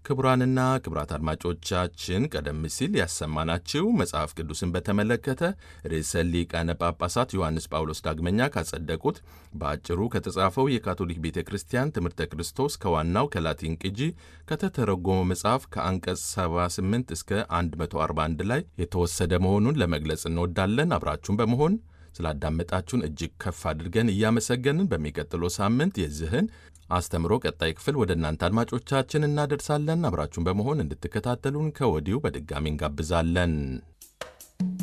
ክቡራንና ክቡራት አድማጮቻችን ቀደም ሲል ያሰማናችሁ መጽሐፍ ቅዱስን በተመለከተ ርዕሰ ሊቃነ ጳጳሳት ዮሐንስ ጳውሎስ ዳግመኛ ካጸደቁት በአጭሩ ከተጻፈው የካቶሊክ ቤተ ክርስቲያን ትምህርተ ክርስቶስ ከዋናው ከላቲን ቅጂ ከተተረጎመው መጽሐፍ ከአንቀጽ 78 እስከ 141 ላይ የተወሰደ መሆኑን ለመግለጽ እንወዳለን። አብራችሁን በመሆን ስላዳመጣችሁን እጅግ ከፍ አድርገን እያመሰገንን በሚቀጥለው ሳምንት የዚህን አስተምሮ ቀጣይ ክፍል ወደ እናንተ አድማጮቻችን እናደርሳለን። አብራችሁን በመሆን እንድትከታተሉን ከወዲሁ በድጋሚ እንጋብዛለን።